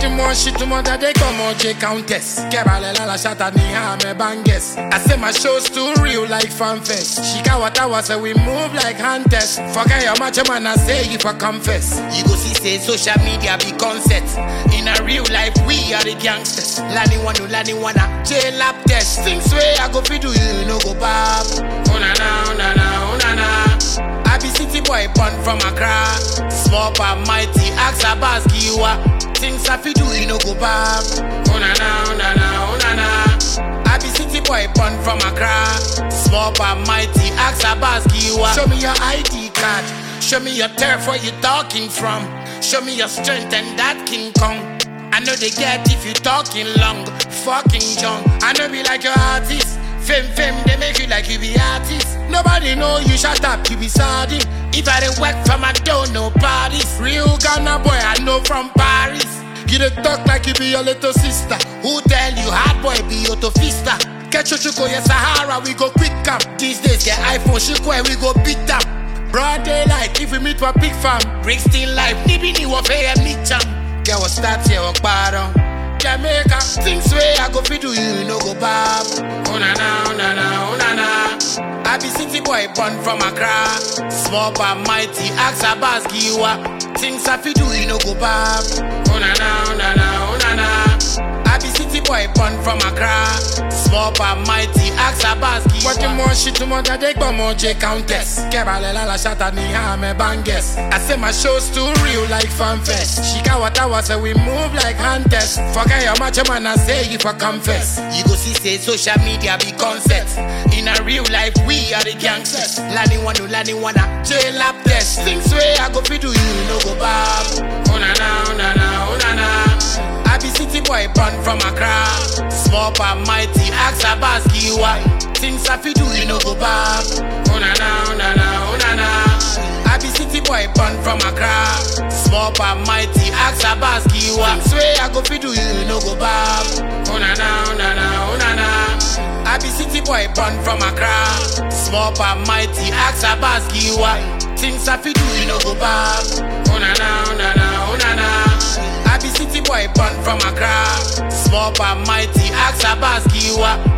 du mon shit, tout le monde a des comme J Countess. Kebalela la chata ni ha me banges. I say my show's too real like fanfest. Shika what I was say we move like hunters. Forget your macho man, I say if I confess. You go see say social media be concept. In a real life, we are the gangsters. Lani wanu, lani wana, J lap test. Things way I go fi do you, no go bab. Oh na na, oh na na, oh na na. I be city boy born from Accra. Small but mighty, ask a boss giwa. Things I fi do, you no go back. Oh na na, oh na na, oh na na. I be city boy born from Accra. Small but mighty, ask a boss giwa. Show me your ID card. Show me your turf where you talking from. Show me your strength and that King Kong. I know they get if you talking long, fucking young. I know be like your artist. Fame, fame, they make you like you be artist. Nobody know you shut up, you be sardine. If I didn't work from I don't know parties. Real Ghana boy, I know from Paris. You dey talk like you be your little sister. Who tell you hard boy be your fista? Catch your chuko, yes Sahara, we go quick up. These days get iPhone, chuko, and we go beat up. Broad daylight, if we meet for big fam. Bring still life, nibi ni wafe and meet jam. Get what start here, walk bottom. Jamaica, things way I go fi do you, no go bab. Oh na na, oh na na, oh na na. I be city boy born from Accra. Small but mighty, ask a boss giwa. Things I fi do you, no go bab. Oh na na, oh na na, oh na na. I be city boy born from Accra. Small but mighty, ask a boss giwa. What you more shit to more than they go more J Countess. Kebalela la chata ni ha me banges. I say my show's too real like fanfest. Shika what I was say we move like hunters. Forget your macho man, I say if I confess. You go see say social media be concept. In a real life, we are the gangsters. Lani wanu, lani wana, J lap test. Things way I go fi do you, no go bab. Oh na na, oh na na, oh na na. I be city boy born from Accra. Small but mighty, ask a boss giwa. Things I fi do, you no go back. Oh na na, oh na na, oh na na. I be city boy born from Accra. Small but mighty, ask a boss giwa. Things way I go fi do, you no go back. Oh na na, oh na na, oh na na. I be city boy born from Accra. Small but mighty, ask a boss giwa. Things I fi do, you no go back. Oh na na, oh na na, oh na na. I be city boy born from Accra. Small but mighty, ask a boss giwa.